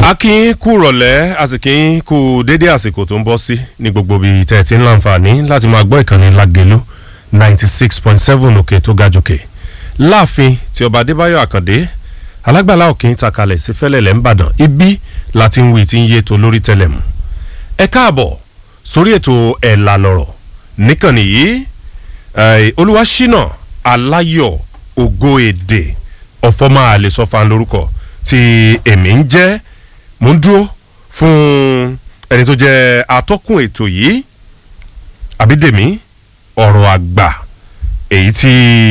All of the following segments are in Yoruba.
akín kú rọ̀lẹ́ àsìkín kú dédé àsìkò tó ń bọ́ sí ní gbogbo ibi tẹ́ ẹ ti ń láǹfààní láti máa gbọ́ ìkànnì lágẹ̀lú ninety six point seven òkè tó ga jòkè láàfin tí ọba adébáyọ̀ àkàndé alágbàlá òkè takalẹ̀ sí fẹ́lẹ̀lẹ̀ ńbàdàn ibi láti ń wí tí ń yé tó lórí tẹ́lẹ̀ mú ẹ káàbọ̀ sórí ètò ẹ̀là lọ̀rọ̀ níkànnì yìí olúwaṣínà aláyọ̀ ògo èdè ọ̀fọ́mà àlesọ́fà lórúkọ tí èmi ń jẹ́ mo ń dúró fún ẹni tó jẹ́ atọ́kùn ètò yìí àbídèmí ọ̀rọ̀ àgbà èyí tí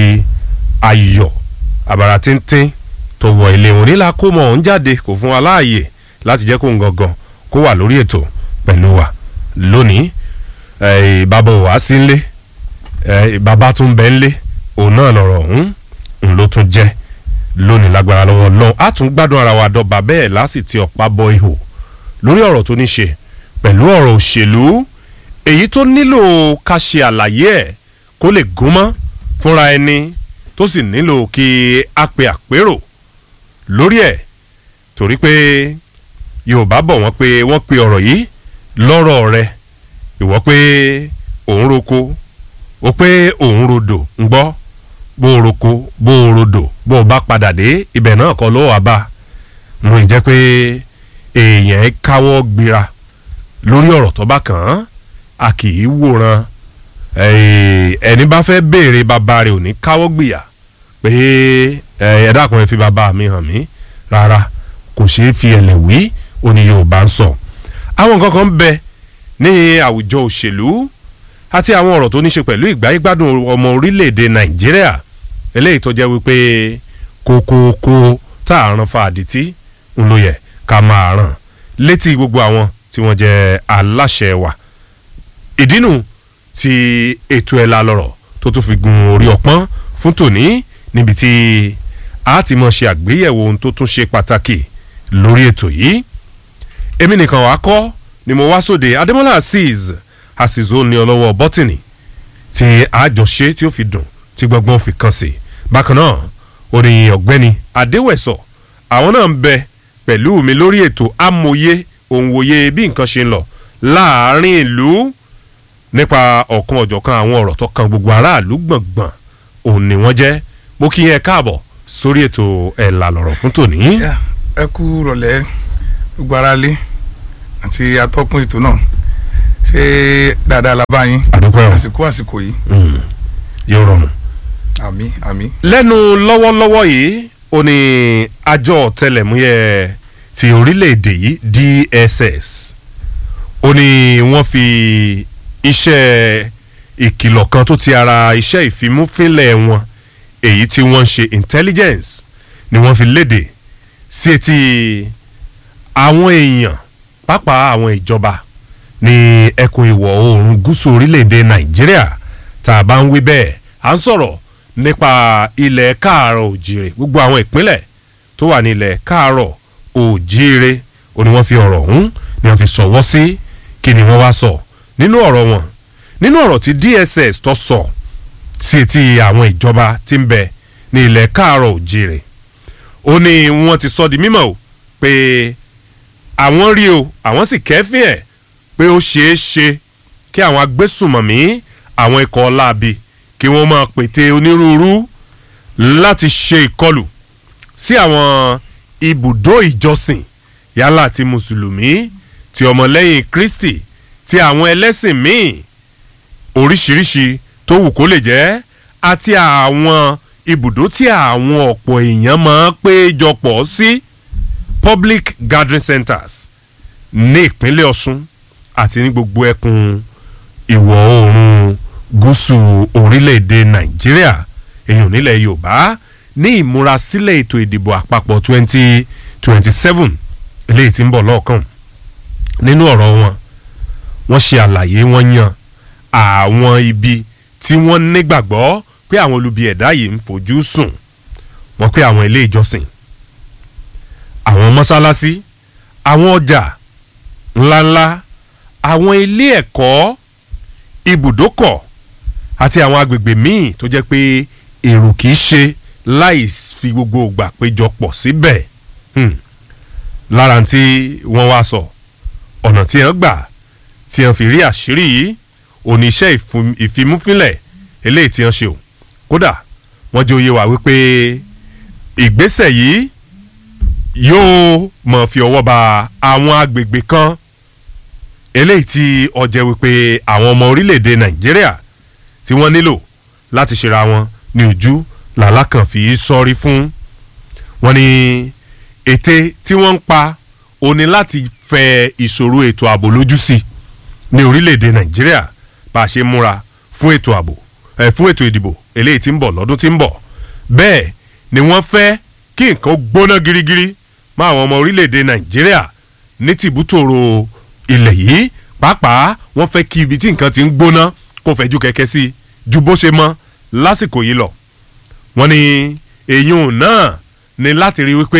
ayọ̀ àbàrà tíntín tó wọ ilé wọn nílà kó mọ̀ ọ́n jáde kò fún wa láàyè láti jẹ́ kó ń gangan kó wà lórí ètò pẹ̀lú wa lónìí bàbá ò wá sí nlé bàbá tún bẹ́ nlé òun náà lọ̀rọ̀ ọ̀hún ń ló tún jẹ́ lónìí lágbára lọ́wọ́ lọ́hùn á tún gbádùn ara wa dọ́ba bẹ́ẹ̀ láti ti ọ̀pá bọ ihò lórí ọ̀rọ̀ tó ní ṣe pẹ̀lú ọ̀rọ̀ òṣèlú èyí tó nílò ká ṣe àlàyé ẹ̀ kó lè gúnmọ́ fúnra ẹni tó sì nílò kí a pe àpérò lórí ẹ̀ torí pé yorùbá bọ̀ wọ́n pé wọ́n pe ọ̀rọ̀ yìí lọ́rọ̀ rẹ ìwọ́ pé òun roko ó pé òun rodò ń gbọ́ bó o roko bó o rodò bó o bá padà dé ibẹ̀ náà kọ́ ló wà bá mo ì jẹ́ pé èèyàn káwọ́ gbéra lórí ọ̀rọ̀ tó bá kàn án a kì í wòran ẹni bá fẹ́ béèrè bàbá rẹ̀ ò ní káwọ́ gbìyà pé ẹ dákun ẹ fi bàbá mi hàn mí rárá kò ṣeé fi ẹlẹ̀ wí òní yorùbá ń sọ àwọn nǹkan kan ń bẹ ní àwùjọ òṣèlú àti àwọn ọ̀rọ̀ tó ní ṣe pẹ̀lú ìgbáyégbádùn ọmọ orílẹ̀-èdè nàìjíríà eléyìí tó jẹ́ wípé kókókó tá a rán fa àdìtí ń lò yẹ ká máa ràn létí gbogbo àwọn tí wọ́n jẹ́ aláṣẹ wa ìdínú ti ètò ẹ̀la lọ̀rọ̀ tó tún fi gun orí ọpọ́n fún tòní níbi tí a ti mọ̀ ṣe àgbéyẹ̀wò ohun tó tún ṣe pàtàkì lórí ètò yìí èmi nìkan wàá kọ́ ni mo wá sóde adémọ́lá azeez àṣìṣó ní ọlọ́wọ́ bọ́tìnì tí àjọṣe tí ó fi dùn tí gbọ́ngbọ́n fi kàn sí bákan náà oníyìn ọ̀gbẹ́ni adéwẹ̀sọ̀ àwọn náà ń bẹ pẹ̀lú mi lórí ètò amòye òǹwòye bí nǹkan ṣe ń lọ láàárín ìlú nípa ọ̀kan ọ̀jọ̀kan àwọn ọ̀rọ̀ tó kan gbogbo aráàlú gbọ̀ngbọ̀n òun ni wọ́n jẹ́ mo kí yẹn káàbọ̀ sórí ètò ẹ̀là lọ̀rọ̀ fún tòní. ẹ kú rọ̀lẹ́ gbogbo aráalé àti atọ́kùn ètò náà ṣé dáadáa la bá yín àdúpẹ́ o àsìkò àsìkò yìí yóò rọrùn. àmì àmì. lẹ́nu lọ́wọ́lọ́wọ́ yìí ó ní àjọ ọ̀tẹlẹ̀múyẹ́ ti orílẹ̀-èdè yìí dss ó ní wọ́n fi iṣẹ́ ìkìlọ̀ kan tó ti ara iṣẹ́ ìfimúfínlẹ̀ wọn èyí tí wọ́n ń ṣe intelligence ni wọ́n fi léde sí etí àwọn èèyàn pàápàá àwọn ìjọba ní ẹkùn ìwọ̀ oòrùn gúúsù orílẹ̀-èdè nàìjíríà tá a bá ń wí bẹ́ẹ̀ à ń sọ̀rọ̀ nípa ilẹ̀ káàárọ̀ òjìrè gbogbo àwọn ìpínlẹ̀ tó wà ní ilẹ̀ káàárọ̀ òjìrè ó ní wọ́n fi ọ̀rọ̀ ọ̀hún ni wọ́n fi sọ̀wọ́ sí kí ni wọ́n wá sọ nínú ọ̀rọ̀ wọn nínú ọ̀rọ̀ tí dss tó sọ sí etí àwọn ìjọba tí ń bẹ ní ilẹ̀ káàárọ̀ òjìrè ó ní wọ́n ti sọ di mímọ̀ o pé àwọn rí o àwọn sì kẹ́fín ẹ̀ pé ó ṣeé ṣe kí àwọn agbésùmọ̀mí àwọn ikọ̀ ọláàbí kí wọ́n máa pète onírúurú láti ṣe ìkọlù sí àwọn ibùdó ìjọsìn yálà ti mùsùlùmí ti ọmọlẹ́yìn kristi ti àwọn ẹlẹ́sìn míì oríṣiríṣi tó wù kó lè jẹ́ àti àwọn ibùdó tí àwọn ọ̀pọ̀ èèyàn máa péjọpọ̀ sí public gathering centers ní ìpínlẹ̀ ọ̀ṣun àti ní gbogbo ẹkùn ìwọ̀ oòrùn gúúsù orílẹ̀-èdè nàìjíríà èèyàn nílẹ̀ yorùbá ní ìmúrasílẹ̀ ètò ìdìbò àpapọ̀ twenty twenty seven eléyìí tí ń bọ̀ lọ́ọ̀kan nínú ọ̀rọ̀ wọn wọ́n ṣe àlàyé wọ́n yan àwọn ibi tí wọ́n nígbàgbọ́ pé àwọn olubi ẹ̀dá yìí ń fojú sùn wọ́n pé àwọn ilé ìjọsìn àwọn mọ́sálásí àwọn ọjà ńláńlá àwọn ilé ẹ̀kọ́ ibùdókọ̀ àti àwọn agbègbè míì tó jẹ́ pé èrò kìí ṣe láì fi gbogbo ògbà péjọpọ̀ síbẹ̀ lára tí wọ́n wá sọ ọ̀nà tí wọ́n gbà tí wọ́n fi rí àṣírí yìí oníṣẹ́ ìfimúfínlẹ̀ eléyìí tí wọ́n ṣe o kódà wọ́n jẹ́ òye wá wípé ìgbésẹ̀ yìí yóò mọ̀ fi ọwọ́ ba àwọn agbègbè kan eléyìí tí ọjẹ́ wípé àwọn ọmọ orílẹ̀-èdè nàìjíríà tí wọ́n nílò láti ṣera wọn ní ojú làlákàn fi sọ́rí fún wọn ni ète tí wọ́n ń pa òní láti fẹ ìṣòro ètò ààbò lójú sí ní orílẹ̀-èdè nàìjíríà bá a ṣe múra fún ètò ààbò ẹ̀ fún ètò ìdìbò eléyìí tí ń bọ̀ lọ́dún tí ń bọ̀ bẹ́ẹ̀ ni wọ́n fẹ́ kí nǹkan gbóná girigiri mọ́ àwọn ọmọ orílẹ̀-èdè nàìjíríà ní tìbútòrò ilẹ̀ yìí pàápàá wọ́n fẹ́ kí ibi tí nǹkan ti ń gbóná kó fẹ́jú kẹ̀kẹ́ sí ju bó ṣe mọ́ lásìkò yìí lọ. wọ́n ní èyún náà ni láti rí wípé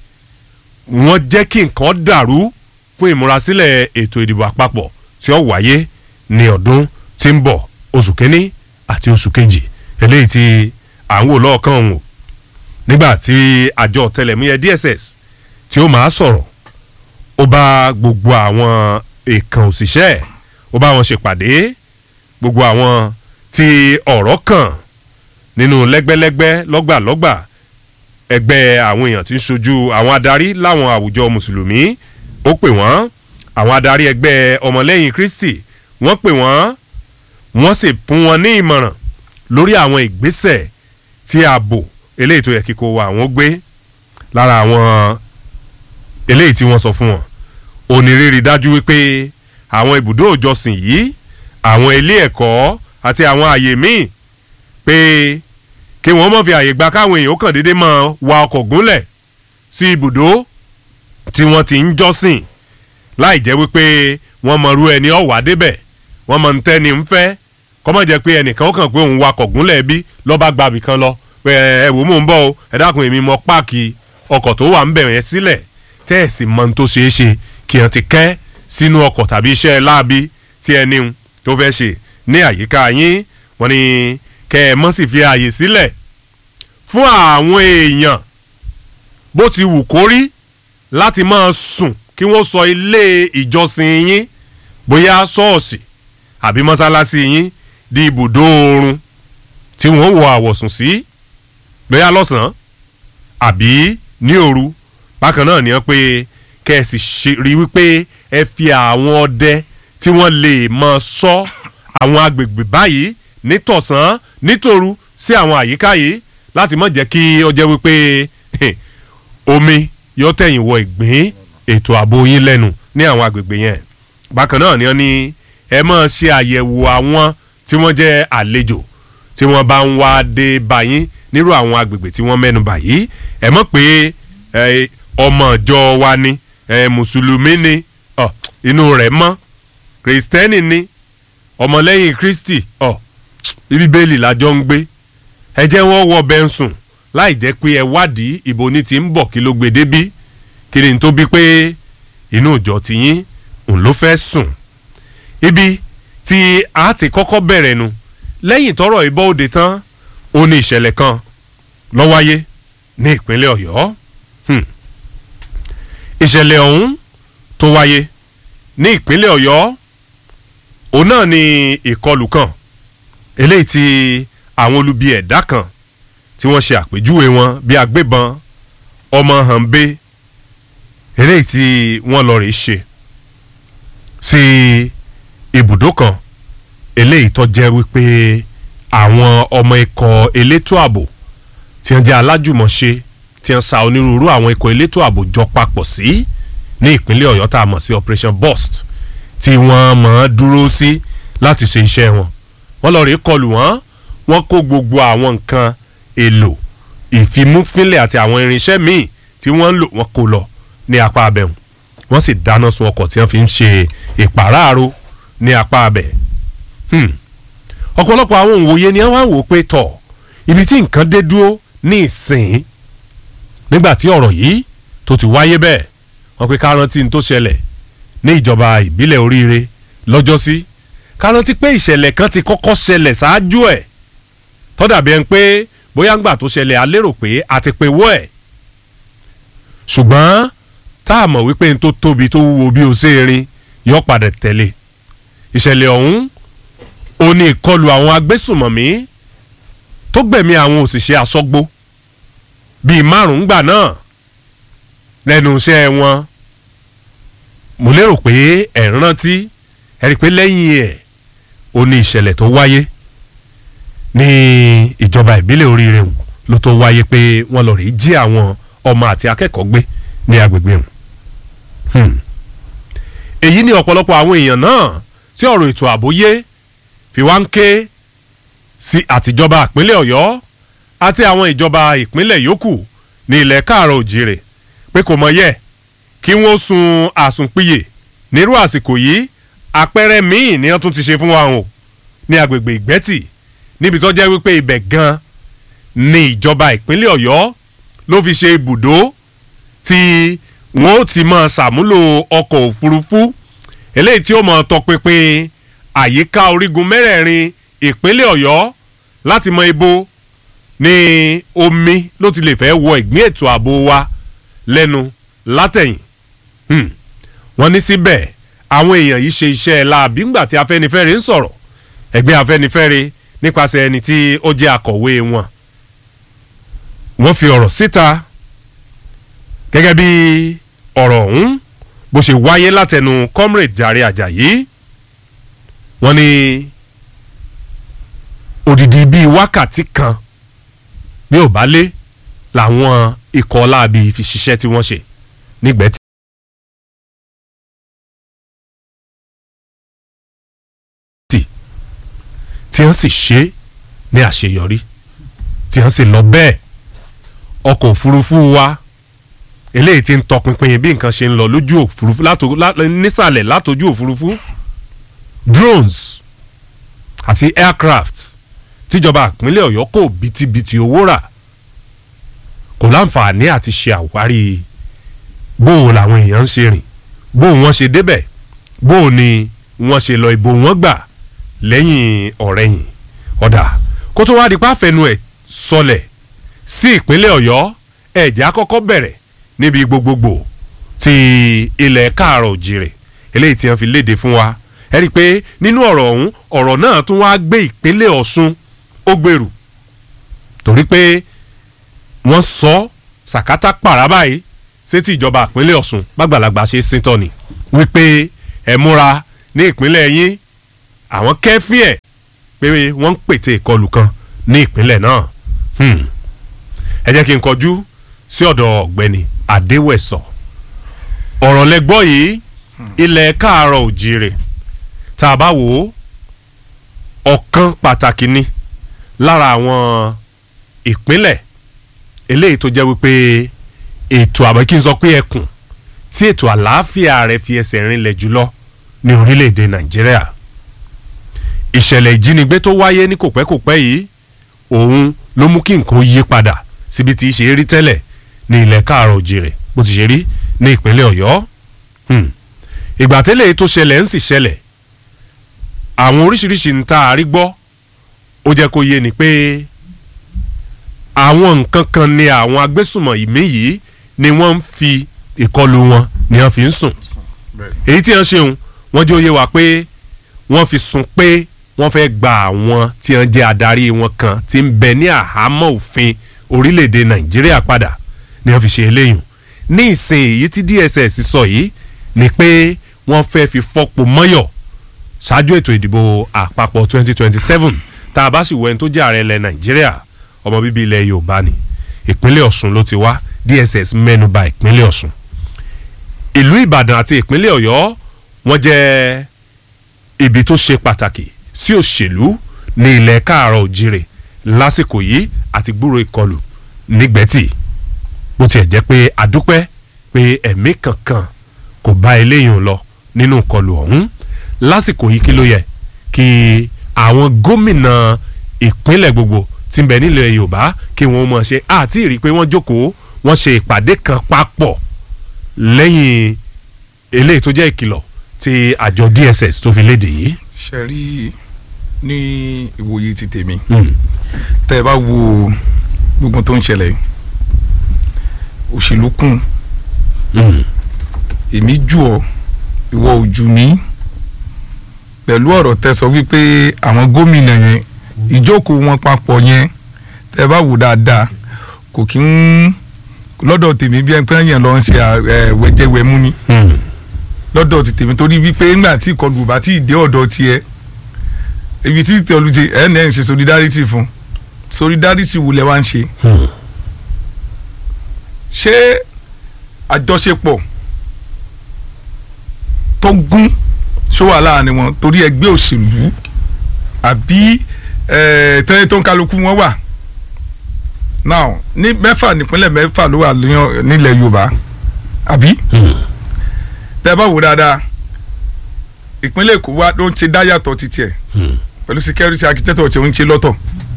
wọ́n jẹ́ kí nǹkan dàrú fún ìmúrasílẹ̀ ètò ìdìbò àpapọ̀ tí ó wáyé ní ọdún tí ń bọ̀ oṣù kínní àti oṣù kejì eléyìí tí à ń wò lọ́ọ̀kan òun o nígbà tí àjọ ọ̀tẹlẹ̀múyẹ́ dss tí ó máa sọ̀rọ̀ ó bá gbogbo àwọn èèkàn òṣìṣẹ́ ó bá wọn ṣèpàdé gbogbo àwọn tí ọ̀rọ̀ kàn nínú lẹ́gbẹ́lẹ́gbẹ́ lọ́gbàlọ́gbà ẹgbẹ́ àwọn èèyàn tí ń ṣojú àwọn adarí láwọn àwùjọ mùsùlùmí ó pè wọ́n àwọn adarí ẹgbẹ́ ọmọlẹ́yìn kristi wọ́n pè wọ́n wọ́n sì fún wọn ní ìmọ̀ràn lórí àwọn ìgbésẹ̀ tí ààbò eléyìí tó yẹ kíkó wa àwọn gbé lára àwọn eléyìí tí wọ́n sọ fún wọn onírìírí dájú wípé àwọn ibùdó òjọsìn yìí àwọn ilé ẹ̀kọ́ àti àwọn àyè míì pé kí wọ́n mọ̀ fi àyè gba káwọn èèyàn kàn déédéé máa wa ọkọ̀ gúnlẹ̀ sí ibùdó tí wọ́n ti ń jọ́sìn láì jẹ́ wípé wọ́n mọ̀rú ẹni ọ̀wá débẹ̀ wọ́n mọ̀ ń tẹ́ni ń fẹ́ kọ́mọ̀ jẹ́ pé ẹnìkan ó kàn pé òun wakọ̀ gúnlẹ̀ bí lọ́ba gbàbì kan lọ pé ẹ wò mò ń bọ̀ o ẹ dákun èmi mọ páàkì ọkọ̀ tó wà ń bẹ̀rẹ̀ yẹn sílẹ̀ tẹ́ ẹ̀ sì mọ tó ṣeé ṣe kí hàn ti kẹ́ sínú ọkọ̀ tàbí iṣẹ́ láabi tí ẹni tó fẹ́ ṣe ní àyíká yín wọ́n ní kẹ́ ẹ mọ́ sì fi ààyè sílẹ̀ fún àwọn èèyàn bó ti wù kó rí láti máa sùn kí wọ́n sọ ilé ìjọsìn yín bóyá ṣọ́ọ̀ṣì àbí mọ́sálásí yín di ibùdó oorun tí wọ́n wọ àwọ̀sùn sí bóyá lọ́sàn-án àbí ní òru bákan náà ni wọ́n pé kẹ́ ẹ sì rí wípé ẹ fi àwọn ọdẹ tí wọ́n lè mọ sọ àwọn agbègbè báyìí nítọ̀sán nítorú sí àwọn àyíká yìí láti má jẹ́ kí ó jẹ́ wípé omi yóò tẹ̀yìn wọ ìgbín ètò ààbò yín lẹ́nu ní àwọn agbègbè yẹn bákan náà ni wọ́n ní ẹ máa ṣe àyẹ̀wò àwọn tí wọ́n jẹ́ àlejò tí wọ́n bá ń wá dé báyìí nírú àwọn agbègbè tí wọ́n mẹ́nu báyìí ẹ mọ̀ pé ọmọ ìjọ wa ni mùsùlùmí ni inú rẹ̀ mọ́ kìrìsìtẹ́nì ni ọmọlẹ́yìn kristi bíbélì lájọ ń gbé ẹ jẹ́ wọ́n wọ bẹ́ẹ̀ sùn láì jẹ́ pé ẹ wádìí ìbò ní ti ń bọ̀ kí ló gbé débí kí ni tó bí pé inú ìjọ tiyín òun ló fẹ́ sùn ibi tí a ti kọ́kọ́ bẹ̀rẹ̀ nu lẹ́yìn tọrọ ìbọn òde tán ó ní ìṣẹ̀lẹ̀ kan ló wáyé ní ìpínlẹ̀ ọ̀yọ́ ìṣẹ̀lẹ̀ ọ̀hún tó wáyé ní ìpínlẹ̀ ọ̀yọ́ òun náà ni ìkọlù kan eléyìí tí àwọn olubi ẹ̀dá kan tí wọ́n ṣe àpèjúwe wọn bí agbébọn ọmọ hànbé eléyìí tí wọ́n lọ rèé ṣe sí ibùdó kan eléyìí tó jẹ́ wípé àwọn ọmọ ikọ̀ elétò ààbò tí wọ́n jẹ́ alájùmọ̀ṣe tí wọ́n sa onírúurú àwọn ikọ̀ elétò ààbò jọ papọ̀ sí ní ìpínlẹ̀ ọ̀yọ́ tá a mọ̀ sí operation burst tí wọ́n mọ̀ ọ́n dúró sí láti ṣe iṣẹ́ wọn wọ́n lọ rèé kọlù wọ́n wọ́n kó gbogbo àwọn nǹkan èlò ìfimúfínlẹ̀ àti àwọn irinṣẹ́ míì tí wọ́n ń lò wọ́n kó lọ ní apá abẹ́hùn wọ́n sì dáná sun ọkọ̀ tí wọ́n fi ń ṣe ìpàráàrò ní apá abẹ́ ọ̀pọ̀lọpọ̀ àwọn òǹwòye ni wọ́n á wò pé tọ̀ ibi tí nǹkan dé dúró ní ìsìn nígbà tí ọ̀rọ̀ yìí tó ti wáyé bẹ́ẹ̀ wọ́n pe ká rántí ní tó ṣẹlẹ̀ ní ìjọba ìbílẹ̀ oríire lọ́jọ́sí ká rántí pé ìṣẹ̀lẹ̀ kan ti kọ́kọ́ ṣẹlẹ̀ ṣáájú ẹ̀ tọ́dàbí ẹni pé bóyá ńgbà tó ṣẹlẹ̀ a lérò pé a ti pe wọ́ ẹ̀ ṣùgbọ́n tá a mọ̀ wípé n tó tóbi tó wúwo bí o ṣe rin yọ padà tẹ̀lé ìṣẹ̀lẹ̀ ọ̀hún ó ní ìkọlù àwọn agbésùmọ̀mí tó gbẹ̀mí àwọn òṣìṣẹ́ aṣọ́gbó bíi márùn-ún gbà náà lẹ́nu iṣẹ́ wọn mo lérò pé ẹ̀ ń rántí ẹ rí i pé lẹ́yìn ẹ̀ ó ní ìṣẹ̀lẹ̀ tó wáyé ní ìjọba ìbílẹ̀ oríire hùn ló tó wáyé pé wọ́n lọ rèé jí àwọn ọmọ àti akẹ́kọ̀ọ́ gbé ní agbègbè hùn. Hmm. èyí ni ọ̀pọ̀lọpọ̀ àwọn èèyàn náà tí ọ̀rọ̀ ètò ààbò yé fi wá ń ké sí àtijọba ìpínlẹ̀ ọ̀yọ́ àti àwọn ìjọba ìpínlẹ̀ yòókù ní ilẹ̀ káàrọ̀ òjìrè pé kò mọ̀ yẹ kí wọ́n sun àsùnpìyè nírú àsìkò yìí àpẹẹrẹ míì ni wọ́n tún ti ṣe fún wa o ní agbègbè ìgbẹ́tì níbi tó jẹ́ wípé ibẹ̀ gan ni ìjọba ìpínlẹ̀ ọ̀yọ́ ló fi ṣe ibùdó tí wọ́n ó ti máa ṣàmúlò ọkọ̀ òfurufú eléyìí tí ó máa tọpinpin àyíká orígun mẹ́rẹ̀ẹ̀rin ìpínlẹ̀ ọ̀yọ́ láti mọ ibo ní omi ló ti lè fẹ́ wọ ìgbín ètò ààbò wa lẹ́nu látẹ̀yìn Hmm. wọ́n ní síbẹ̀ àwọn èèyàn yìí ṣe iṣẹ́ láabi ńgbà tí afẹ́nifẹ́re ń sọ̀rọ̀ ẹgbẹ́ afẹ́nifẹ́re nípasẹ̀ ẹni tí ó jẹ́ akọ̀wé wọn wọ́n fi ọ̀rọ̀ síta gẹ́gẹ́ bí ọ̀rọ̀ ọ̀hún bó ṣe wáyé látẹnu comrade Jàre Àjàyí wọ́n ní odidi bíi wákàtí kan bí ò bá lé làwọn ikọ̀ láabi fi ṣiṣẹ́ tí wọ́n ṣe nígbẹ́ tí tí wọ́n sì ṣe ní àṣeyọrí tí wọ́n sì lọ bẹ́ẹ̀ ọkọ̀ òfurufú wa eléyìí tí ń tọpinpin bí nǹkan ṣe ń lọ lójú òfurufú látò- lá- nísàlẹ̀ látòjú òfurufú drones àti aircraft tíjọba ìpínlẹ̀ ọ̀yọ́ kò bìtìbìtì owó rà kò láǹfààní àti ṣe àwárí bóun làwọn èèyàn ń ṣe rìn bóun wọ́n ṣe débẹ̀ bóun ni wọ́n ṣe lọ ìbò wọn gbà lẹ́yìn ọ̀rẹ́yìn ọ̀dà kó tó wá di pàfẹ́nu ẹ̀ sọlẹ̀ sí ìpínlẹ̀ ọ̀yọ́ ẹ̀jẹ̀ àkọ́kọ́ bẹ̀rẹ̀ níbi gbogbogbò ti ilẹ̀ káàrọ̀ òjìrè eléyìí tí wọ́n fi léde fún wa ẹ rí i pé nínú ọ̀rọ̀ ọ̀hún ọ̀rọ̀ náà tún wá gbé ìpínlẹ̀ ọ̀ṣun ó gbèrú torí pé wọ́n sọ sàkátà pàrà báyìí sétí ìjọba ìpínlẹ̀ ọ̀ṣun gbàgbàlagbà ṣe síntọ́ ni wípé ẹ múra ní ìpínlẹ̀ yín àwọn kẹ́fí ẹ̀ pé wọ́n ń pète ìkọlù kan ní ìpínlẹ̀ náà Hmm. ẹ jẹ́ kí n kọjú sí ọ̀dọ̀ ọ̀gbẹ́ni adéwẹ̀sọ ọ̀rọ̀ lẹ́gbọ́ yìí ilẹ̀ káàárọ̀ òjìrè tá a bá wò ó ọ̀kan pàtàkì ni lára àwọn ìpínlẹ̀ eléyìí tó jẹ́ wípé ètò àbọ̀ kí n sọ pé ẹkùn tí ètò àlàáfíà rẹ̀ fi ẹsẹ̀ rinlẹ̀ jùlọ ní orílẹ̀-èdè nàìjíríà ìṣẹ̀lẹ̀ ìjínigbé tó wáyé ní kòpẹ́kòpẹ́ yìí òun ló mú kí nǹkan yí padà síbi tí í ṣe rí tẹ́lẹ̀ ní ilẹ̀ káàrọ̀ òjìrè bó ti ṣe rí ní ìpínlẹ̀ ọ̀yọ́ Hmm. ìgbà tẹ́lẹ̀ tó ṣẹlẹ̀ ń sì ṣẹlẹ̀ àwọn oríṣiríṣi ń ta àrí gbọ́ ó jẹ́ kó yé ni pé àwọn nǹkan kan ni àwọn agbésùmọ̀ ìmí yìí ni wọ́n ń fi ìkọlù wọn ni wọ́n fi ń sùn bẹ́ẹ̀ èyí tí wọ́n ṣeun wọ́n jẹ́ òye wa pé wọ́n fi sùn pé wọ́n fẹ́ gba àwọn tí wọ́n jẹ́ adarí wọn kan tí ń bẹ ní àhámọ́ òfin orílẹ̀-èdè nàìjíríà padà ni wọ́n fi ṣe eléyìí ní ìsìn èyí tí dss sọ yìí ni pé wọ́n fẹ́ fi fọ́pọ̀ mọ́yọ̀ ṣáájú ètò ìdìbò àpapọ̀ 2027 tá a bá sì wọ ẹni tó jẹ́ ààrẹ ilẹ̀ nàìjíríà ọmọ bíbí ilẹ̀ yorùbá ni ìpínlẹ̀ ọ̀ṣun ló ti wá dss mẹ́nuba ìpínlẹ̀ ọ̀ṣun ìlú ìbàdàn àti ìpínlẹ̀ ọ̀yọ́ wọ́n jẹ́ ibi tó ṣe pàtàkì sí òṣèlú ní ilẹ̀ káàárọ̀ òjìrè lásìkò yìí àti gbúrò ìkọlù nígbẹ́tì bó tiẹ̀ jẹ́ pé àdúpẹ́ pé ẹ̀mí kankan kò bá eléyìí lọ nínú ìkọlù ọ̀hún lásìkò yìí kí ló yẹ kí àwọn gómìnà ìpínlẹ̀ gbogbo tí ń bẹ nílẹ̀ yorùbá kí wọ́n mọ̀ ṣe àti rí i pé wọ́n jókòó wọ́n ṣe ìpàdé kan papọ̀ lẹ́yìn eléyìí tó jẹ́ ìkìlọ̀ tí àjọ dss tó fi léde yìí. ṣe rí ní ìwòye ti tèmi Hmm. tẹ́ ẹ bá wo gbogbo tó ń ṣẹlẹ̀ òṣèlú kún Hmm. èmi jù ọ́ ìwọ ò jù mí pẹ̀lú ọ̀rọ̀ tẹ́ sọ wípé àwọn gómìnà yẹn ìjókòó wọn papọ̀ yẹn tẹ́ bá wò dáadáa kò kí ń lọ́dọ̀ tèmi bí ẹni pé yẹn lọ ń ṣe ẹ, wẹ̀jẹ̀wẹ̀mú ni lọ́dọ̀ ti tèmi torí wípé ńgbà tí ìkọlù bá tí ì dé ọ̀dọ̀ tiẹ̀ ibi tí ìtọ́lu ti ẹ̀ náà ń ṣe solidarity fún solidarity wo lẹ wá ń ṣe ṣé àjọṣepọ̀ tó gún ṣó wà láàrin wọn torí ẹgbẹ́ òṣèlú àbí eh, tẹ́lẹ̀ tó ń kálukú wọn wà now ní mẹ́fà nípínlẹ̀ mẹ́fà ló wà ní- nílẹ̀ Yorùbá àbí tẹ́ bá wò dáadáa ìpínlẹ̀ Èkó wa ló ń ṣe dáyàtọ̀ títí ẹ̀ pẹ̀lú security architecture tí ó ń ṣe lọ́tọ̀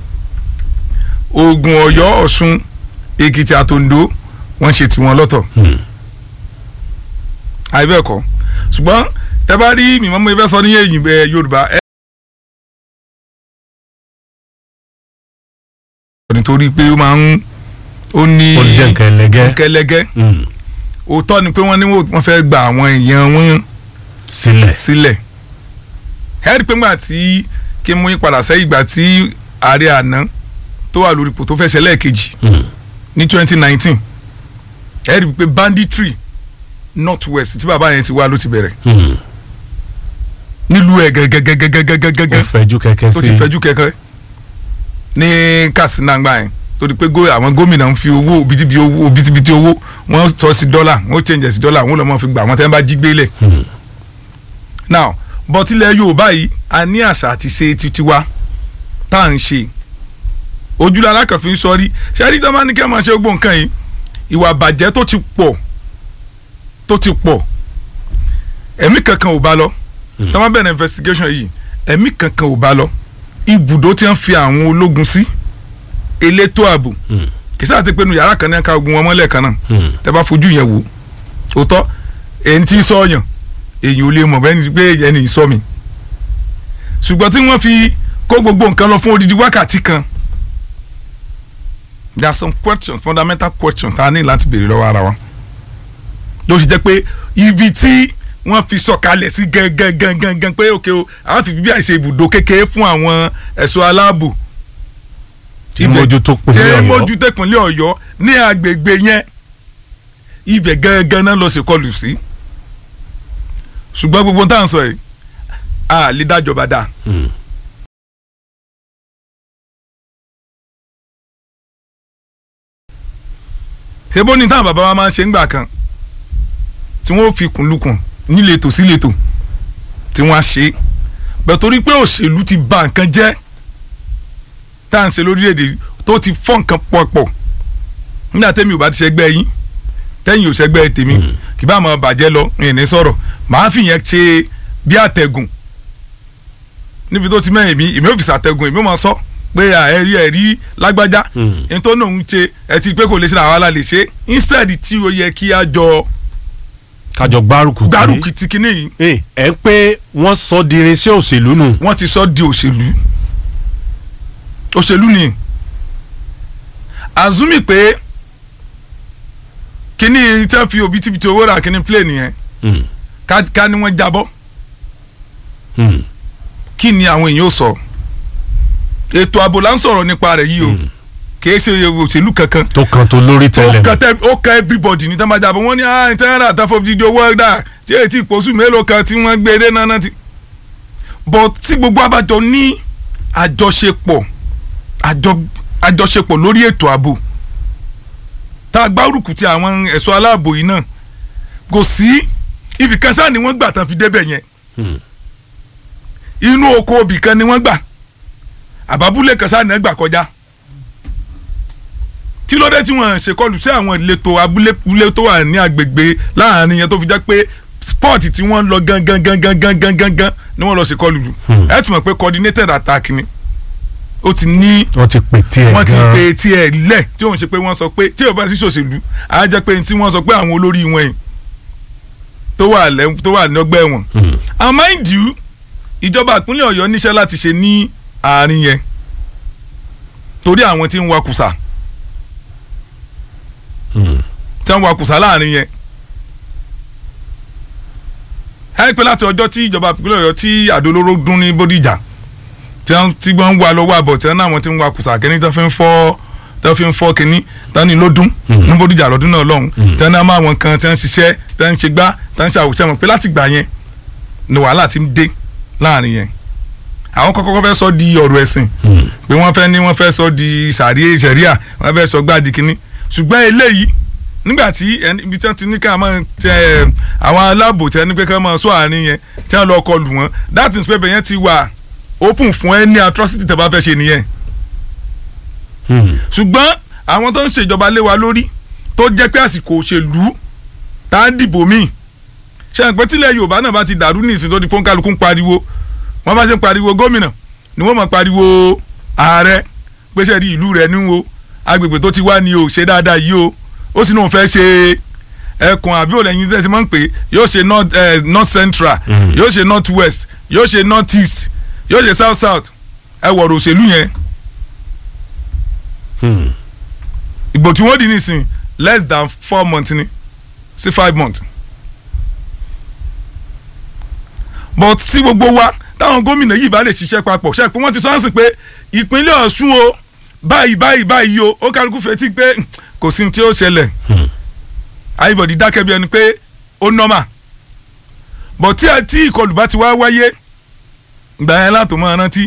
Ògùn Ọ̀yọ́ Ọ̀ṣun Èkìtì àtòǹdó wọ́n ṣe tiwọn lọ́tọ̀ àìbẹ́ẹ̀kọ́ ṣùgbọ́n tẹ́ bá rí mímọ́ mo fẹ́ sọ ní ẹ̀yìn ẹ̀, Yorùbá ẹ̀ nítorí pé ó máa ń ó ní ó jẹ́ nǹkan ẹlẹgẹ́ kẹlẹgẹ́ Mm. òótọ́ ni pé wọ́n ní wọ́n fẹ́ gba àwọn èèyàn wọn sílẹ̀ sílẹ̀ ẹ rí i pé ńgbà tí kí n mú yín padà sẹ́yìn ìgbà tí ààrẹ àná tó wà lórí ipò tó fẹ́ ṣe lẹ́ẹ̀kejì Mm. ní twenty nineteen ẹ rí i pé banditry north west tí bàbá yẹn ti wá ló ti bẹ̀rẹ̀ Mm. nílùú ẹ̀ ó gẹ́gẹ́gẹ́gẹ́gẹ́gẹ́ fẹjú kẹ̀kẹ́ tó sí ti fẹjú kẹ̀kẹ́ ní Katsina gbà yẹn torí pé gó- àwọn gómìnà ń fi owó bitibiti owó bitibiti owó wọ́n sọ sí dọ́là wọ́n change ẹ̀ sí dọ́là wọ́n lọ́ mọ́ fi gbà wọ́n tẹ́ ń bá jí gbélé Mm. now but ilẹ̀ Yorùbá yìí a ní àṣà àti ṣe titi wa tá à ń ṣe ojúlọ alákànfin sọrí ṣẹ́rí tó máa ní kí ẹ máa ṣe gbogbo nǹkan yìí ìwà bàjẹ́ tó ti pọ̀ tó ti pọ̀ ẹ̀mí kankan ò bá lọ Mm. tó máa bẹ̀rẹ̀ investigation yìí ẹ̀mí kankan ò bá lọ ibùdó tí wọ́n fi àwọn ológun sí elétò ààbò Mm. kì í sáà ti pinnu yàrá kan ní ká ogun wọn mọ́lẹ̀ kan náà Mm. tẹ bá fojú yẹn wò òótọ́ èyí tí sọ̀yàn èyí ò lè mọ̀ bẹ́ẹ̀ ni pé ẹni sọ mi ṣùgbọ́n tí wọ́n fi kó gbogbo nǹkan lọ fún odidi wákàtí kan there are some questions fundamental questions tá a ní láti béèrè lọ́wọ́ ara wa ló ṣe jẹ́ pé ibi tí wọ́n fi sọ̀kalẹ̀ sí gangan pé òkè o àwọn fi bíbí àìṣe ibùdó kékeré fún àwọn ẹ̀ṣọ́ aláàbò tí ibẹ̀- mójútó tí pínlẹ̀ Ọ̀yọ́ mójútó ìpínlẹ̀ Ọ̀yọ́ ní agbègbè yẹn ibẹ̀ gangan náà lọ sí kọlù sí ṣùgbọ́n gbogbo tá à ń sọ yìí a lè dájọba dáa Mm. ṣé bó ní táwọn bàbá wa máa ń ṣe ńgbà kan tí wọ́n fi kùnlùkùn níletò síletò tí wọ́n á ṣe é bẹ́ẹ̀ torí pé òṣèlú ti ba nǹkan jẹ́ tá à ń ṣe lórílẹ̀‐èdè tó ti fọ́ nǹkan pọ̀pọ̀ nígbà tẹ́mi ò bá ti ṣẹgbẹ́ yín tẹ́yìn ò ṣẹgbẹ́ tèmi Mm. kì bá máa bàjẹ́ lọ ìyẹn ní sọ̀rọ̀ màá fi yẹn ṣe bí àtẹ̀gùn níbi tó ti mẹ́yìn mi èmi ò fi ṣàtẹ̀gùn èmi ò máa sọ pé à, ẹ rí ẹ rí lágbájá Mm. n tó náà ń ṣe ẹ ti pé kò lè ṣe àwọn alá lè ṣe instead tí ó yẹ kí a jọ kájọ gbárùkù tí gbárùkù ti kinní yìí ẹ ẹ ń pé wọ́n sọ di irinṣẹ́ òṣèlú nù wọ́n ti sọ di òṣèlú òṣèlú ni azumi pé kinní tí wọ́n fi òbítíbitì owó rà kinní plane yẹn Mm. ká ká ní wọ́n jábọ́ Mm. kí ni àwọn èèyàn ó sọ ètò ààbò là ń sọ̀rọ̀ nípa rẹ̀ yìí o Mm. kìí ṣe òṣèlú kankan tó kan tó lórí ó tẹ́lẹ̀ kan tẹ ó kan everybody ní tẹ́lẹ̀ jábọ̀ wọ́n ní ah ìtẹ́rẹ́rẹ́ àtàfọ́ dídí owó ẹ̀dá tí èyí tí ìpòsù mélòó kan tí wọ́n gbé dé náà ti. but tí gbogbo abájọ ní àjọṣepọ̀ àjọ àjọṣepọ̀ lórí ètò ààbò tá a gbárùkù ti àwọn ẹ̀ṣọ́ aláàbò yìí náà kò sí ibì kan sáà ni wọ́n gbà tán fi débẹ̀ yẹn Mm. inú oko obì kan ni wọ́n gbà àbábúlé kan sáà ni wọ́n gbà kọjá kí ló dé tí wọ́n ṣèkọlù sí àwọn ìletò abúlé abúlé tó wà ní agbègbè láàrin yẹn tó fi jẹ́ pé sport tí wọ́n lọ gangan gangan gangan gangan ni wọ́n lọ ṣèkọlù jù Hmm. ẹ ti mọ̀ pé coordinated attack ni ó ti ní wọ́n ti pè tiẹ̀ wọ́n ti gan pe tiẹ̀ lẹ̀ tí òun ṣe pé wọ́n sọ pé tí ò bá sí ṣòṣèlú á jẹ́ pé tí wọ́n sọ pé àwọn olórí wọn yìí tó wà lẹ́ tó wà ní ọgbẹ́ wọn Mm. and mind you ìjọba ìpínlẹ̀ ọ̀yọ́ níṣẹ́ láti ṣe ní àárín yẹn torí àwọn tí ń wakùsà Mm. tí wọ́n wakùsà láàrin yẹn ẹ pé láti ọjọ́ tí ìjọba ìpínlẹ̀ ọ̀yọ́ tí àdólóró dún ní bódìjà tí wọ́n tí wọ́n ń wá lọ́wọ́ àbọ̀ tí wọ́n náà wọ́n ti ń wa kùsà kínní tó fi ń fọ́ tó fi ń fọ́ kínní tó ní lódún ní bódìjà lọ́dún náà lọ́hùn tí wọ́n náà máa wọn kan tí wọ́n ń ṣiṣẹ́ tí wọ́n ń ṣe gbá tí wọ́n ń ṣàwùjọ wọn pé láti gbà yẹn ni wàhálà ti ń dé láàrin yẹn àwọn kọ́kọ́ fẹ́ sọ di ọ̀rọ̀ ẹ̀sìn pé wọ́n fẹ́ ní wọ́n fẹ́ sọ di sàríè sẹ̀ríà wọ́n fẹ́ sọ gbáàdì kínní ṣùgbọ́n eléyìí nígbà tí ẹni ibi tí wọ́n ti ní ká máa tẹ ẹ àwọn aláàbò tí wọ́n ní pé ká máa sọ àárín yẹn tí wọ́n lọ kọlù wọn that is pépè yẹn ti wà open fún ẹni atrocity tẹ́ bá fẹ́ ṣe nìyẹn ṣùgbọ́n àwọn tó ń ṣèjọba lé wa lórí tó jẹ́ pé àsìkò òṣèlú tá a dìbò míì ṣe àpẹ tílẹ̀ Yorùbá náà bá ti dàrú ní ìsìn tó di pọ́nkálukú ń pariwo wọ́n bá ṣe ń pariwo gómìnà ni wọ́n máa pariwo ààrẹ pé ṣe di ìlú rẹ̀ níwò agbègbè tó ti wá ní o ṣe dáadáa yìí o ó sì náà fẹ́ ṣe ẹkùn àbí òlẹ́yìn tẹ́sí máa ń pè yóò ṣe north, eh, north central yóò ṣe north west yóò ṣe north east yóò ṣe south south ẹ wọ̀rọ̀ òṣèlú yẹn ìbò tí wọ́n dì nísìn less than four months ni sí five months but tí gbogbo wa táwọn gómìnà yìí bá lè ṣiṣẹ́ papọ̀ ṣe pé wọ́n ti sọ́nsìn pé ìpínlẹ̀ Ọ̀ṣun o báyìí báyìí báyìí o ó kálukú fetí pé kò sí tí ó ṣẹlẹ̀ ayíbọ̀dì dákẹ́ bí ẹni pé ó nọ́mà but tí tí ìkọlù bá ti wá wáyé gbà yẹn látò máa rántí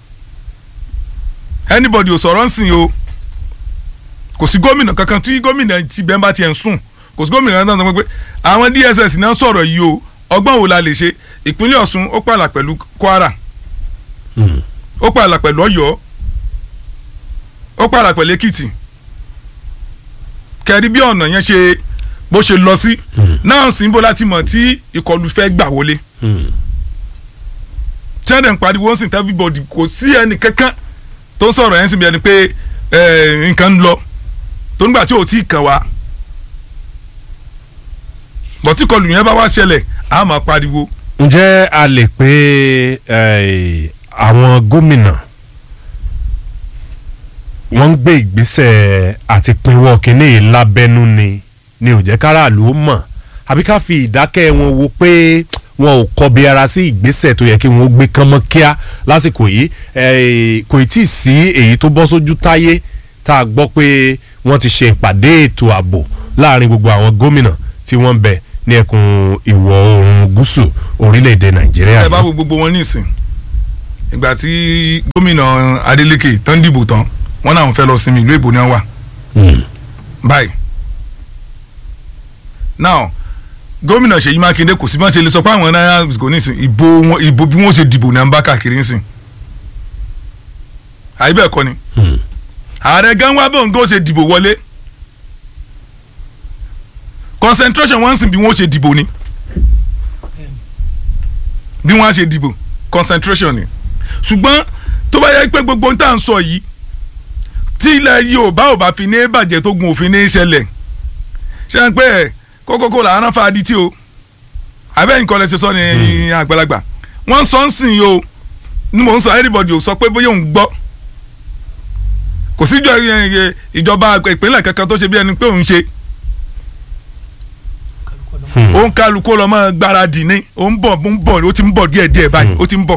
anybody ò sọ̀rọ̀ ń sìn o kò sí gómìnà kankan tí gómìnà ti bẹ́ẹ̀ bá tiẹ̀ ń sùn kò sí gómìnà kankan tó ń sọ pé àwọn DSS náà sọ̀rọ̀ yìí o ọgbọ́n wo la lè ṣe ìpínlẹ̀ Ọ̀ṣun ó pààlà pẹ̀lú Kwara ó pààlà pẹ̀lú Ọ̀yọ́ ó pààlà pẹ̀lú Èkìtì kẹrí bí ọ̀nà yẹn ṣe bó ṣe lọ sí náà sì ń bó láti mọ̀ tí ìkọlù fẹ́ gbà wọlé tí wọ́n dẹ̀ ń pariwo ń sìn everybody kò sí ẹnì kankan tó ń sọ̀rọ̀ yẹn sì bí ẹni pé nǹkan ń lọ tó nígbà tí ò tí ì kàn wá bọ̀ tí ìkọlù yẹn bá wá ṣẹlẹ̀ a máa pariwo. ǹjẹ́ a lè pé àwọn gómìnà wọ́n ń gbé ìgbésẹ̀ àti pinwọ́ kínní lábẹ́nú ni ni ò jẹ́ káràlú mọ̀ àbí ká fi ìdákẹ́ wọn wo pé wọn ò kọbi ara sí ìgbésẹ̀ tó yẹ kí wọ́n gbé kánmọ́ kíá lásìkò yìí kò tí ì sí èyí tó bọ́ sójú táyé tá a gbọ́ pé wọ́n ti ṣe ìpàdé ètò ààbò láàrin gbogbo àwọn gómìnà tí wọ́n ń bẹ ní ẹkùn ìwọ̀ oòrùn gúúsù orílẹ̀-èdè nàìjíríà. ẹ bá wo gbogbo wọn nísìn ìgbà tí gómìnà Adeleke tán dìbò tán wọn náà fẹ́ lọ sinmi ìlú èbó ni wọ́n wà. báyìí now gómìnà Ṣèyí Mákindé kò sí bá ṣe lè sọ pé àwọn náírà kò ní sìn ìbò wọn ìbò bí wọ́n ṣe dìbò náà ń bá káàkiri ń sìn àyè bẹ́ẹ̀ kọ́ ni ààrẹ gan wá bóun kó ṣe dìbò wọlé concentration wọ́n sìn bí wọ́n ṣe dìbò ni bí wọ́n á ṣe dìbò concentration ni ṣùgbọ́n tó bá yẹ pé gbogbo ń tà ń sọ yìí tí ilẹ̀ Yorùbá ò bá fi ní bàjẹ́ tó gun òfin ní ṣẹlẹ̀ ṣe ń pẹ́ ẹ̀ kókókó làwọn náà fa adití o abẹ́yìn kọ́lẹ̀ ṣe sọ ní àgbàlagbà wọ́n sọ ń sìn o ní mò ń sọ everybody ò sọ pé bóyá òun gbọ́ kò síjọ ìjọba ìpínlẹ̀ kankan tó ṣe bí ẹni pé òun ṣe òun kálukú lọ mọ gbáradì ní òun bọ̀ òun bọ̀ ó ti ń bọ̀ díẹ̀díẹ̀ báyìí ó ti ń bọ̀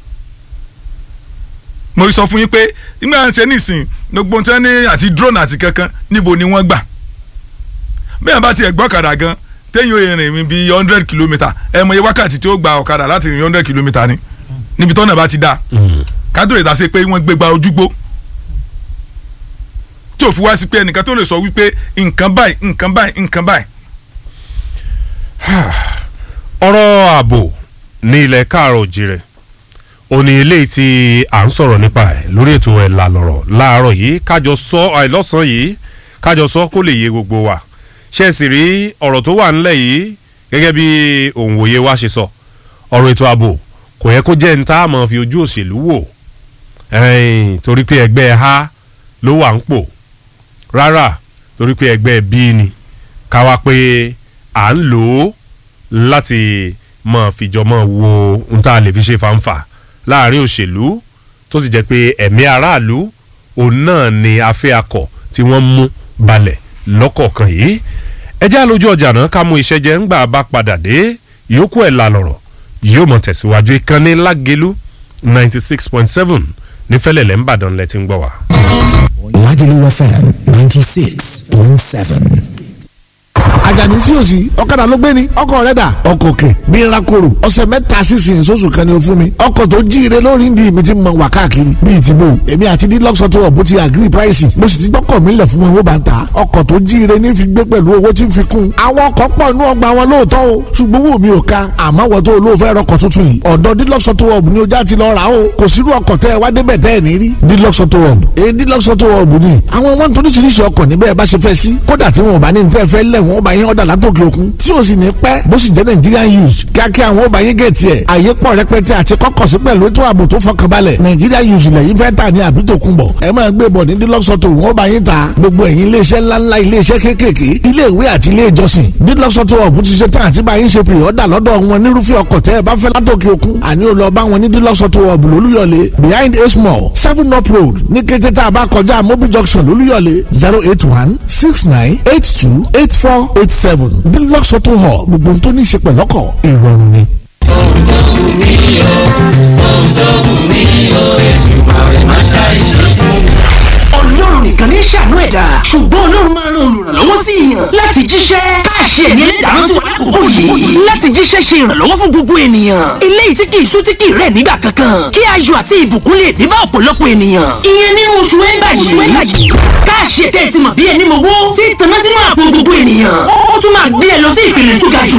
mo sọ fún yín pé nígbà ṣe nísìn gbogbo tí wọ́n ní àti drone àti kankan níbo ni wọ́n gbà bẹ́ẹ̀ bá tiẹ̀ gbọ́ ọ̀kadà gan téèyàn ò rìn bí hundred kilometre ẹ mọ iye wákàtí tí ó gba ọ̀kadà láti rìn hundred kilometre ni níbi tọ́nà bá ti dá kádùn ìdá sí pé wọ́n gbé gba ojúgbó tí ò fi wá sí pé ẹnìkan tó lè sọ wípé nǹkan báyìí nǹkan báyìí nǹkan báyìí. ọ̀rọ̀ ààbò ní ilẹ̀ káàrọ̀ òjìrẹ̀ òní eléyìí tí à ń sọ̀rọ̀ nípa ẹ̀ lórí ètò ẹ̀ làlọ́rọ̀ láàárọ̀ yìí kájọ sọ àìlọ́sàn yìí kájọ sọ kó lè yé gbogbo wa ṣe sì rí ọ̀rọ̀ tó wà ńlẹ̀ yìí gẹ́gẹ́ bí òǹwòye wa ṣe sọ ọ̀rọ̀ ètò ààbò kò yẹ kó jẹ́ ní tá a máa fi ojú òṣèlú wò torí pé ẹgbẹ́ ha ló wà ń pò rárá torí pé ẹgbẹ́ bí ni ká wá pé à ń lò ó láti máa fìjọ máa wo ohun tá a lè fi ṣe fanfa láàrin òṣèlú tó sì jẹ́ pé ẹ̀mí aráàlú òun náà ni afẹ́ akọ̀ tí wọ́n mú balẹ̀ lọ́kọ̀ọ̀kan yìí ẹ jẹ́ àlójú ọjà náà ká mú iṣẹ́ jẹ́ ńgbà bá padà dé ìyókù ẹ̀ la lọ̀rọ̀ yóò mọ̀ tẹ̀síwájú ìkànnì lágelu ninety six point seven nífẹ̀lẹ̀lẹ̀ ńbàdàn lẹ ti ń gbọ́ wá. Lagelu FM 96.7. àjàní tí o sì ọ̀kadà ló gbé ni ọkọ̀ rẹ̀ dà ọkọ̀ òkè bí n ra koro ọ̀sẹ̀ mẹ́ta sísìn sóṣù kan ni o fún mi ọkọ̀ tó jíire lórí ndí mi ti mọ wà káàkiri bíi ti bò èmi àti dílọ́sọ̀ tó ọ̀bù ti agree price mo sì ti gbọ́kọ̀ mi lẹ̀ fún wọn owó bá ń ta ọkọ̀ tó jíire ní fi gbé pẹ̀lú owó tí ń fi kún àwọn ọkọ̀ pọ̀ inú ọgbà wọn lóòótọ́ o ṣùgbọ́n owó mi ò ka àmọ́ wọ́n tó olóòfẹ́ rọkọ̀ tuntun yìí ọ̀dọ̀ dílọ́sọ̀ tó ọ̀bù ni o já ti lọ rà o kò sírú ọkọ̀ tẹ́ ẹ wá débẹ̀ tẹ́ ẹ ní rí dílọ́sọ̀ tó ọ̀bù èyí dílọ́sọ̀ tó ọ̀bù ni àwọn wọn tó oríṣiríṣi ọkọ̀ níbẹ̀ bá ṣe fẹ́ sí kódà tí wọn ò bá ní tẹ́ fẹ́ lẹ̀ wọ́n bá yín ọ̀dà látòkè òkun tí o sì ní pẹ́ bó sì jẹ́ Nigerian use kíákíá àwọn ọba yín gẹ̀ẹ́tì ẹ̀ àyè pọ̀ rẹpẹtẹ àti kọ́kọ̀ sí pẹ̀lú ètò ààbò tó fọkànbalẹ̀ Nigerian use lẹ́yìn fẹ́ tà ní àbí tó kún bọ̀ ẹ máa gbé bọ̀ ní dílọ́sọ̀tò wọ́n bá yín ta gbogbo ẹ̀yin iléeṣẹ́ ńláńlá iléeṣẹ́ kéékèèké ilé ìwé àti ilé ìjọsìn dílọ́sọ̀tò ọ̀bù ti ṣe tán àti bá yín ṣe pè ọ́dà lọ́dọ̀ wọn nírúfẹ́ ọkọ̀ tẹ́ ẹ bá fẹ́ látòkè òkun àní ò lọ bá wọn ní dílọ́sọ̀tò ọ̀bù lólúyọ̀lé behind a small seven up road ní kété tá a bá kọjá mobil junction lólúyọ̀lé zero eight one six nine eight two eight four eight seven dílọ́sọ̀tò hall gbogbo ohun tó ní í ṣe pẹ̀lọ́kọ̀ ìrọ̀rùn ni. ọlọ́run nìkan ní ṣàánú ẹ̀dá ṣùgbọ́n ọlọ́run máa ń ran olùrànlọ́wọ́ sí èèyàn láti jíṣẹ́ káàṣì ẹ̀mí ẹlẹ́dàá sí wa lákòókò yìí láti jíṣẹ́ ṣe ìrànlọ́wọ́ fún gbogbo ènìyàn eléyìí tí kì í sú tí kì í rẹ̀ nígbà kankan kí ayọ̀ àti ìbùkún lè dé bá ọ̀pọ̀lọpọ̀ ènìyàn ìyẹn nínú oṣù ẹ̀ńbà yìí káàṣì ẹ̀tẹ́ ti mọ̀ bí ẹni mowó tí tanná sínú àpò gbogbo ènìyàn ó tún máa gbé ẹ lọ sí ìpele tó ga jù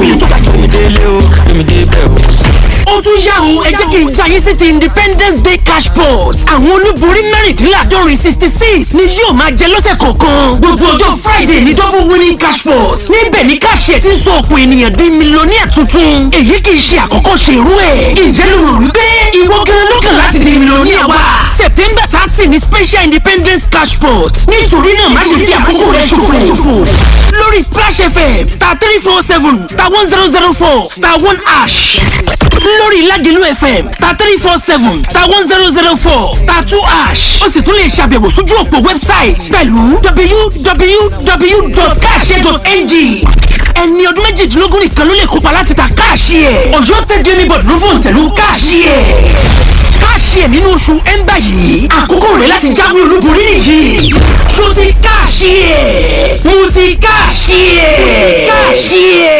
ó tún yá o ẹ jẹ́ kí n já yín sí ti independence day cash pot àwọn olúborí mẹ́rìndínláàdọ́rin sixty six ni yóò máa jẹ lọ́sẹ̀ kọ̀ọ̀kan gbogbo ọjọ́ friday ní double winning cash pot níbẹ̀ ní káṣíẹ̀ ti ń sọ ọ̀pọ̀ ènìyàn di mílíọ̀nìyà tuntun èyí kì í ṣe àkọ́kọ́ ṣe irú ẹ̀ ǹjẹ́ ló rò wípé ìwọ gan ló kàn láti di mílíọ̀nìyà wa september thirty ní special independence cash pot nítorí náà má ṣe fi àkókò rẹ ṣòfò lórí splash fm star three four seven star one zero zero four star one ash lórí Ládìlú FM star three four seven star one zero zero four star two ash ó sì tún lè ṣàbẹ̀wò sójú òpó wẹ́bsáìtì pẹ̀lú www.cash.ng ẹni ọdún méjìdínlógún nìkan ló lè kópa láti ta káàṣì ẹ̀ Ọ̀yọ́ state gaming board ló fòun tẹ̀lú káàṣì ẹ̀ káàṣì ẹ̀ nínú oṣù ẹ̀ńbà yìí àkókò rẹ̀ láti jáwé olúborí nìyí ṣó ti káàṣì ẹ̀ mo ti káàṣì ẹ̀ káàṣì ẹ̀.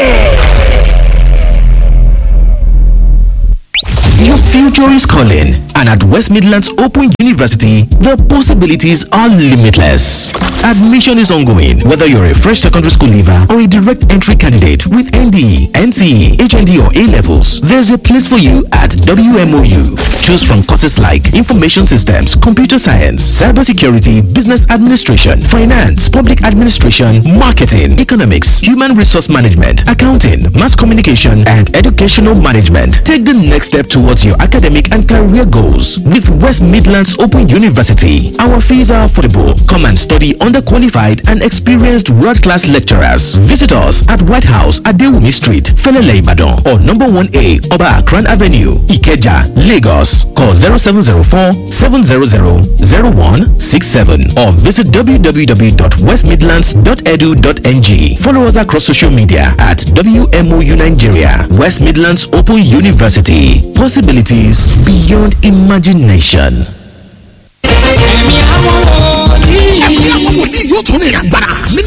Your future is calling, and at West Midlands Open University, the possibilities are limitless. Admission is ongoing, whether you're a fresh secondary school leaver or a direct entry candidate with NDE, NCE, HND, or A levels. There's a place for you at WMOU. Choose from courses like Information Systems, Computer Science, Cybersecurity, Business Administration, Finance, Public Administration, Marketing, Economics, Human Resource Management, Accounting, Mass Communication, and Educational Management. Take the next step towards your academic and career goals with West Midlands Open University. Our fees are affordable. Come and study under qualified and experienced world-class lecturers. Visit us at White House at Dewumi Street, Felele Ibadan, or number 1A Oba Akran Avenue, Ikeja, Lagos. Call 0704 700 0167 or visit www.westmidlands.edu.ng. Follow us across social media at WMOU Nigeria, West Midlands Open University. Possibilities beyond imagination. ẹ̀mí àwọn wòlíì yóò tún ní ìrìn àgbàrá